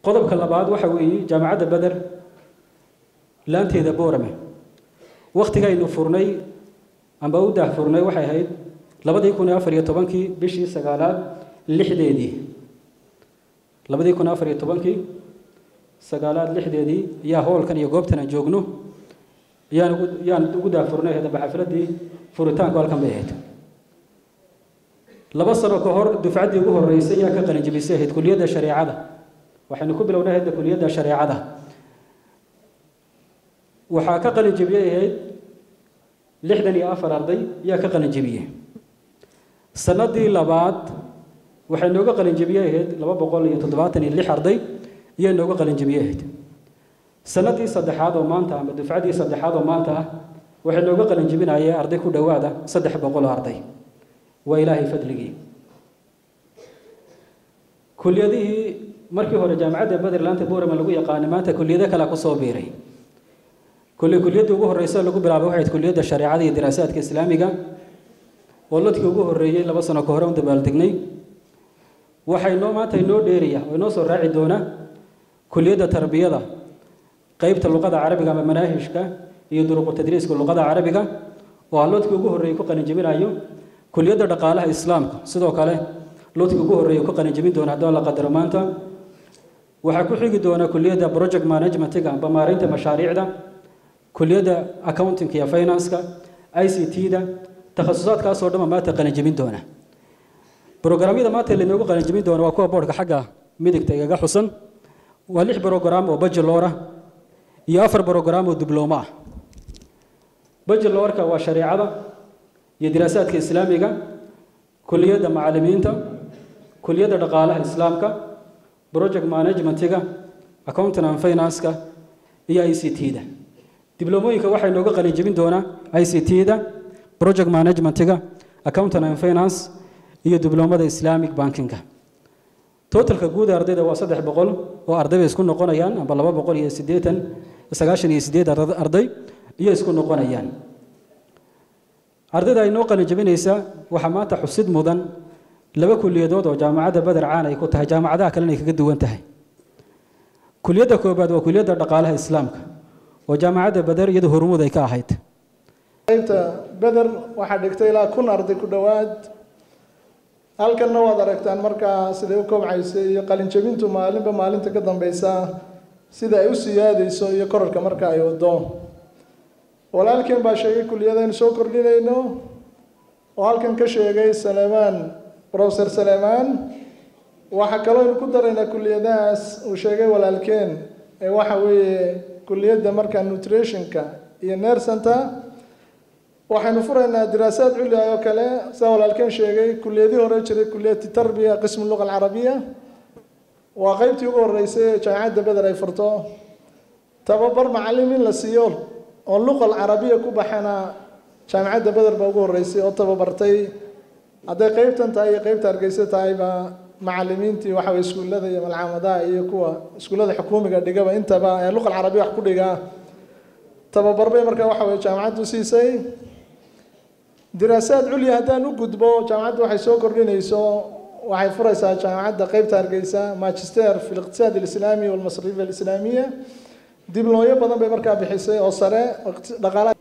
qodobka labaad waxa weeye jaamacadda beder laanteeda boorame wakhtigaynu furnay amba u daah furnay waxay ahayd labadii kun iyo afar iyo tobankii bishii sagaalaad lixdeedii labadii kun afar iyo tobankii sagaalaad lixdeedii yaa hoolkan iyo goobtan aan joogno yaan ugu yaan ugu daafurnay hadaba xafladii furitaanku halkan bay ahayd laba sano ka hor dufcaddii ugu horreysay yaa ka qalinjibisay ahayd kuliyadda shareecada waxaynu ku bilownay hadda kuliyadda shareecada waxaa ka qalinjibiyey ahayd lixdan iyo afar arday yaa ka qalinjibiyey sanadii labaad waxay nooga qalinjibiyey ahayd laba boqol iyo toddobaatan iyo lix arday iyaa nooga qalinjibiyey ahayd sanadii saddexaad oo maanta ama dufcaddii saddexaad oo maanta ah waxay nooga qalinjibinayeen arday ku dhowaada saddex boqol oo arday waa ilaahay fadligii kuliyadihii markii hore jaamacadda bederlaanta boorama lagu yaqaanay maanta kuliyado kale kusoo biiray kulli kuliyaddii ugu horreysa lagu bilaabay waxayd kuliyadda shareecada iyo diraasaadka islaamiga oo ladkii ugu horreeyey laba sano ka hore un dabaaldegnay waxay noo maanta inoo dheeraya oo inoo soo raaci doona kuliyadda tarbiyada qeybta luqada carabiga ama manaahijka iyo duruqu tadriiska luqada carabiga oo aan lodkii ugu horreeyey ku qalinjibinayo kuliyadda dhaqaalaha islaamka sidoo kale lodkii ugu horreeyey ku qalinjibin doona haddii la qadaro maanta waxaa ku xigi doona kuliyadda project managementiga amba maareynta mashaariicda kuliyadda accountingka iyo financeka i c t-da takhasusaadkaasoo dhanba maanta qalinjibin doona brograamyada maanta lainoogu qalinjibin doona waa kuwa boodhka xagga midigta igaga xusan waa lix brograam oo bachelor ah iyo afar brograam oo diblooma ah bachelorka waa shareecada iyo diraasaadka islaamiga kuliyadda macalimiinta kuliyadda dhaqaalaha islaamka project managementiga accounting and financeka iyo i c t-da dibloomooyinka waxay nooga qalinjibin doonaa i c t-da project managementiga accounting and finance iyo dibloomada islamic bankinga totalka guud ee ardayda waa saddex boqol oo arday bay isku noqonayaan amba laba boqol iyo siddeetan sagaashan iyo siddeed arday iyo isku noqonayaan ardayda ay noo qalin jabinaysa waxaa maanta xusid mudan laba kuliyadood oo jaamacadda beder caan ay ku tahay jaamacadaha kalena ay kaga duwan tahay kuliyadda koobaad waa kuliyadda dhaqaalaha islaamka oo jaamacadda beder iyadu hormuud ay ka ahayd qaybta beder waxaa dhigtay ilaa kun arday ku dhowaad halkanna waad aragtaan markaa siday u kobcaysay iyo qalinjabintu maalinba maalinta ka dambeysa sida ay u siyaadayso iyo korarka marka ay wado walaalkeen baa sheegay kuliyadaynu soo kordhinayno oo halkan ka sheegay salemaan professor salemaan waxaa kaloo aynu ku daraynaa kuliyadahaas uu sheegay walaalkeen ee waxa weeye kuliyadda markaa nutritionka iyo nersanta waxaynu furaynaa diraasaad culli ah oo kale sida walaalkeen sheegay kuliyadii hore jiray kuliyati tarbiya qismu luqa alcarabiya waa qeybtii ugu horeysay ee jaamacadda beder ay furto tababar macallim in la siiyo oo luqa alcarabiya ku baxana jaamacadda beder baa ugu horeysay oo tababartay hadday qeybtan tahay iyo qeybta hargeysa tahayba macalimiintii waxa weye iskuullada iyo malcaamadaha iyo kuwa iskuullada xukuumiga dhigaba intaba ee luqa alcarabiya wax ku dhiga tababar bay markaa waxa weye jaamacaddu siisay diraasaad culya haddaan u gudbo jaamacaddu waxay soo kordhinayso waxay furaysaa jaamacadda qeybta hargeysa magister fi liqtisaad alislaami walmasariif alislaamiya diblooyo badan bay markaa bixisay oo sare dhaqaalaha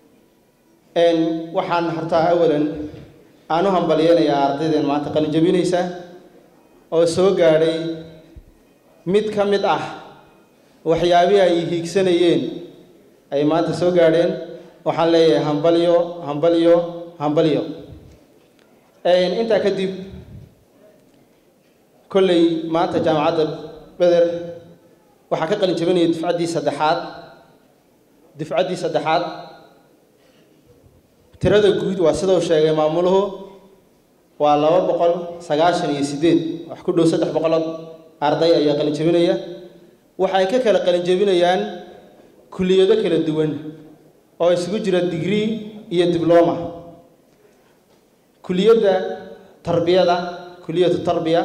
waxaan hortaa awalan aan u hambalyeynayaa ardaydeen maanta qalin jabinaysa oo soo gaadhay mid ka mid ah waxyaabihii ay hiigsanayeen ay maanta soo gaadheen waxaan leeyahay hambalyo hambalyo hambalyo intaa kadib kolley maanta jaamacadda beder waxaa ka qalin jabinaya dufcaddii saddexaad dufcaddii saddexaad tirada guud waa sida uu sheegay maamuluhu waa laba boqol sagaashan iyo siddeed wax ku dhow saddex boqolood arday ayaa qalin jabinaya waxay ka kala qalin jabinayaan kuliyado kala duwan oo isugu jira digree iyo dibloma kuliyadda tarbiyada kuliyatu tarbiya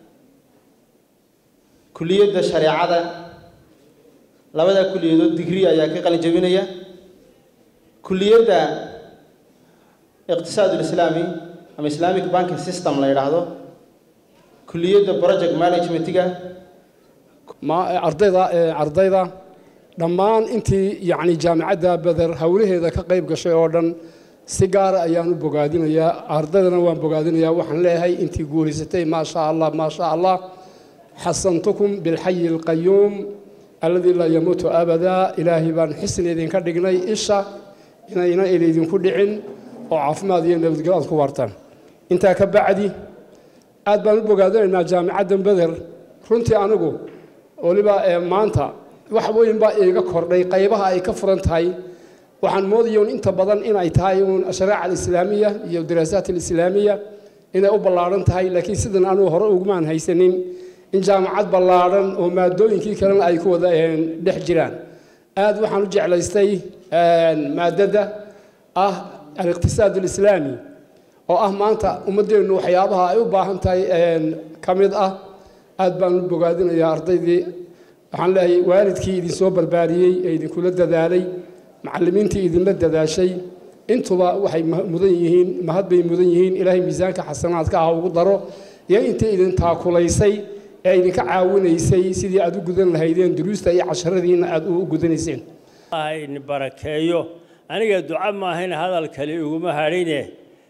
kuliyadda shareecada labada kuliyadood digree ayaa ka qalin jabinaya kuliyadda iqtisaad ulislaami ama islamic banking system la yidhaahdo kuliyadda project managementiga ardayda ardayda dhammaan intii yacni jaamacadda beder howlaheeda ka qayb gashay oo dhan si gaara ayaan u bogaadinayaa ardaydana waan bogaadinayaa waxaan leeyahay intii guulaysatay maa shaa allah maa shaa allah xasantukum bilxayi alqayuum alladii laa yamuutu abadaa ilaahay baan xisni idinka dhignay isha inayna il idinku dhicin oo caafimaad iyo nabadgelyo aad ku waartaan intaa ka bacdi aad baan u bogaadinaynaa jaamicaddan beder runtii anigu waliba maanta wax weyn baa iiga kordhay qaybaha ay ka furan tahay waxaan moodaya un inta badan inay tahay uun ashariica alislaamiya iyo diraasaat alislaamiya inay u ballaadhan tahay laakiin sidan anugu hore ugumaan haysanin in jaamacad ballaadhan oo maadooyinkii kalena ay ku wada dhex jiraan aad waxaan u jeclaystay maadada ah aliqtisaad alislaami oo ah maanta ummaddeennu waxyaabaha ay u baahan tahay ka mid ah aad baan u bogaadinayaa ardaydii waxaan leeyahay waalidkii idinsoo barbaariyey ee idinkula dadaalay macallimiintii idinla dadaashay intuba waxay mudan yihiin mahad bay mudan yihiin ilaahay miisaanka xasanaadka ah ugu daro iyo intii idin taakulaysay ee idinka caawinaysay sidii aad u gudan lahaydeen duruusta iyo casharadiina aad u gudanayseen in barakeeyo aniga duca maahayn hadal kale iguma hadhine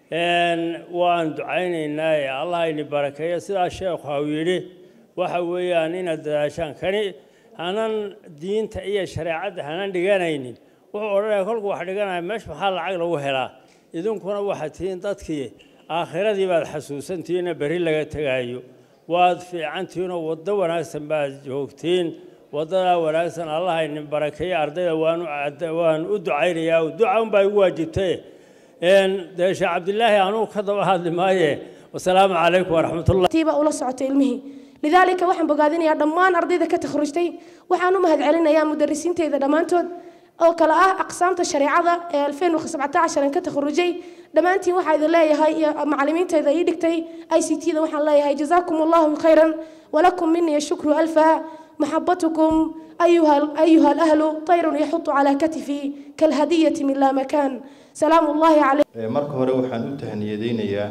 waan ducaynaynaa allah ini barakeeyo sidaa sheekhu hau yidhi waxa weeyaan inaad dadaashaan kani hanan diinta iyo shareecadda hanan dhiganaynin wuxuu odhanaya kolku wax dhiganaya meesha maxaa lacag lagu helaa idinkuna waxaad tihiin dadkii aakhiradii baad xasuusantihiinna berri laga tegaayo waad fiicantihiinoo waddo wanaagsan baad joogtiin waddadaa wanaagsan allah inin barakeeyo ardayda waanu waan u ducaynayaa duca unbaa igu waajibtaye dee sheekh cabdilaahi anugu ka daba hadli maaye wasalaamu calaykum waraxmatullah tiiba ula socotay ilmihii lidaalika waxaan bogaadinayaa dhammaan ardayda ka takhrujtay waxaan u mahad celinayaa mudarisiinteeda dhammaantood oo kale ah aqsaamta shareecada ee alfeen an ka takhrujay dhammaantiin waxaa idin leeyahay iyo macallimiinteeda ii dhigtay i c t da waxaan leeyahay jazaakum allahu khayran walakum minii shukru alfa maxabatukum أيها أيها الأهل طير يحط على كتفي كالهدية من لا مكان سلام الله عليكم marka hore waxaan u tahniyadeynayaa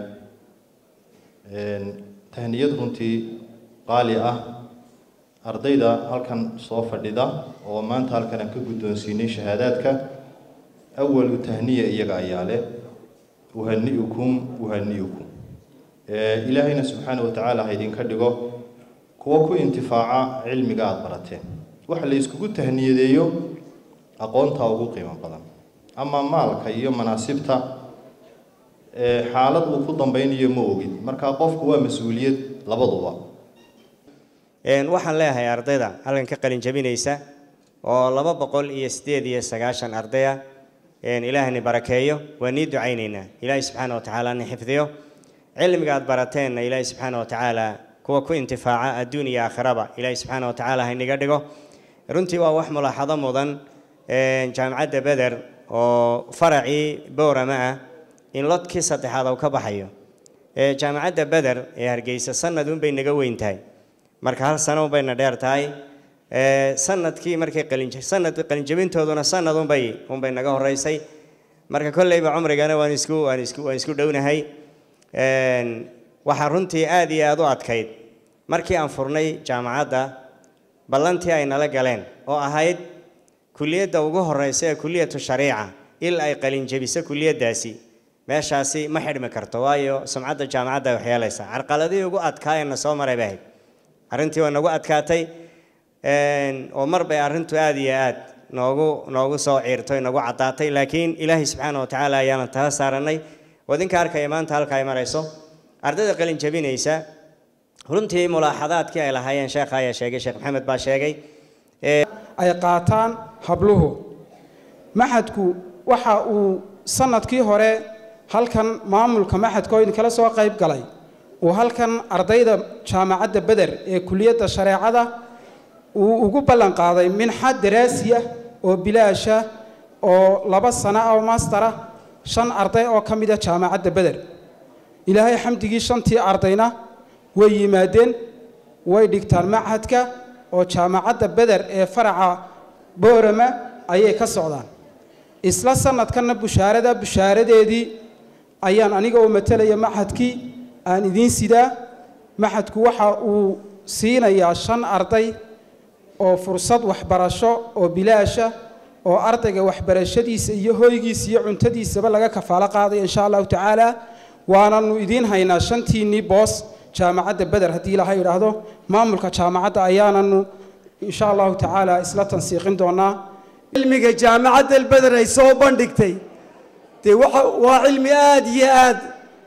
tahniyad runtii qaali ah ardayda halkan soo fadhida oo maanta halkan aan ka guddoonsiinay shahaadaadka awalu tahniya iyaga ayaa leh uhani'ukum uhani'ukum ilaahayna subxaana wa tacaala ha idinka dhigo kuwa ku intifaaca cilmiga aada barateen waxa la iskugu tahniyadeeyo aqoontaa ugu qiimo badan ama maalka iyo manaasibta xaalad uu ku dambeynayo ma ogid marka qofku waa mas-uuliyad labaduba waxaan leeyahay ardayda halkan ka qalin jabinaysa oo laba boqol iyo sideed iyo sagaashan ardaya ilaahani barakeeyo waa nii ducaynaynaa ilaahay subxaana wa tacaala ni xifdiyo cilmiga aad barateenna ilaahay subxaana wa tacaala kuwa ku intifaaca adduun iyo aakhiraba ilaahay subxaana wa tacaala hayniga dhigo runtii waa wax mulaaxado mudan jaamacadda beder oo faracii boorama ah in lodkii saddexaad uu ka baxayo jaamacadda beder ee hargeysa sanad unbay naga weyn tahay marka hal sano unbayna dheer tahay sanadkii markay qalin sanad qalinjabintooduna sanad unbay unbay naga horeysay marka kolleyba cumrigana waan isku waan isku waan isku dhownahay waxaa runtii aada iyo aada u adkayd markii aan furnay jaamacadda ballantii ay nala galeen oo ahayd kuliyadda ugu horeysa ee kuliyatu shariica il ay qalinjabiso kuliyaddaasi meeshaasi ma xidhmi karto waayo sumcadda jaamacadda ay waxyeelaysaa carqaladihii ugu adkaayana soo maray bay ahayd arrintii waa nagu adkaatay oo mar bay arrintu aada iyo aad noogu noogu soo ciirtay nagu caddaatay laakiin ilaahay subxaana wa tacaala ayaana tala saaranay wadinka arkaya maanta halka ay marayso ardayda qalin jabinaysa runtii mulaaxadaadkii ay lahaayeen sheekha ayaa sheegay sheekh maxamed baa sheegay ay qaataan habluhu maxadku waxa uu sanadkii hore halkan maamulka maxadka oo idinkala soo qayb galay uu halkan ardayda jaamacadda beder ee kuliyadda shareecada uu ugu ballan qaaday minxa daraasiya oo bilaasha oo laba sano oo mastara shan arday oo ka mida jaamacadda beder ilaahay xamdigii shantii ardayna way yimaadeen way dhigtaan machadka oo jaamacadda beder ee faraca boorama ayay ka socdaan isla sanadkanna bushaarada bushaaradeedii ayaan aniga oo matalaya machadkii aan idiin sidaa maxadku waxa uu siinayaa shan arday oo fursad waxbarasho oo bilaasha oo ardayga waxbarashadiisa iyo hoygiisa iyo cuntadiisaba laga kafaalo qaadayo insha allahu tacaala waananu idiin haynaa shantiinnii boos jaamacadda beder haddii ilaha yidhaahdo maamulka jaamacadda ayaananu insha allahu tacaala isla tansiiqin doonaa cilmiga jaamacadda beder ay soo bandhigtay dee waxa waa cilmi aada iyo aada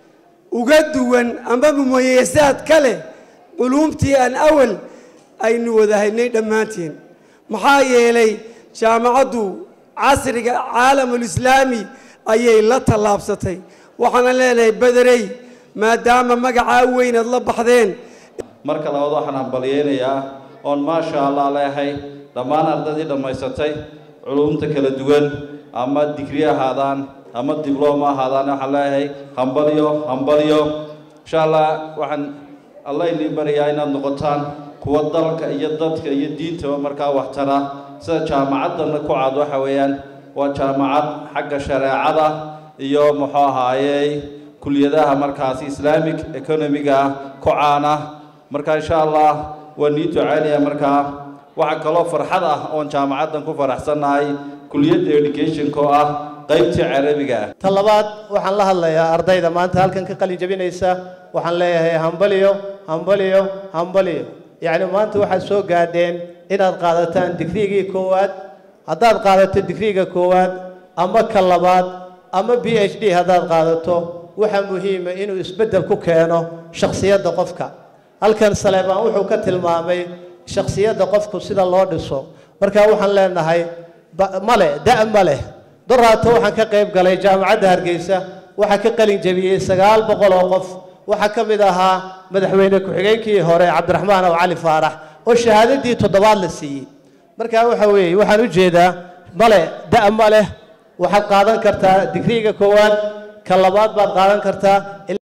uga duwan ama mumayasaad ka leh culuumtii aan awal aynu wada haynay dhammaanteen maxaa yeelay jaamacaddu casriga caalamulislaami ayay la tallaabsatay waxaana leenahay bederey maadaama magacaa weyn aad la baxdeen marka labaad waxaan hambalyeynayaa oon maasha allah leehay dhammaan ardaydii dhammaysatay culumta kala duwan ama digri ahaadaan ama diblooma ahaadaan waxaan leeyahay hambalyo hambalyo insha allah waxaan alla idiin barayaa inaad noqotaan kuwa dalka iyo dadka iyo diintaba markaa waxtara sida jaamacaddanna ku cad waxa weeyaan waa jaamacad xagga shareecada iyo muxuu ahaayey kuliyadaha markaasi islamic economiga ah ku caana marka insha allah waa nii ducaynaya markaa waxaa kaloo farxad ah oon jaamacaddan ku faraxsannahay kuliyadda educationka oo ah qaybtii carabiga ah ta labaad waxaan la hadlayaa ardayda maanta halkan ka qalin jabinaysa waxaan leeyahay hambaliyo hambaliyo hambaliyo yacni maanta waxaad soo gaadheen inaad qaadataan digrigii koowaad haddaad qaadato digriga koowaad ama ka labaad ama b h d haddaad qaadato waxaa muhiima inuu isbeddel ku keeno shakhsiyadda qofka halkan saleebaan wuxuu ka tilmaamay shakhsiyadda qofku sida loo dhiso marka waxaan leenahay male da' ma leh doraato waxaan ka qayb galay jaamacadda hargeysa waxaa ka qalin jabiyey sagaal boqol oo qof waxaa ka mid ahaa madaxweyne ku-xigeenkii hore cabdiraxmaan aw cali faarax oo shahaadadii toddobaad la siiyey marka waxa weeye waxaan u jeedaa male da' ma leh waxaad qaadan kartaa digriga koowaad ka labaad baad qaadan kartaa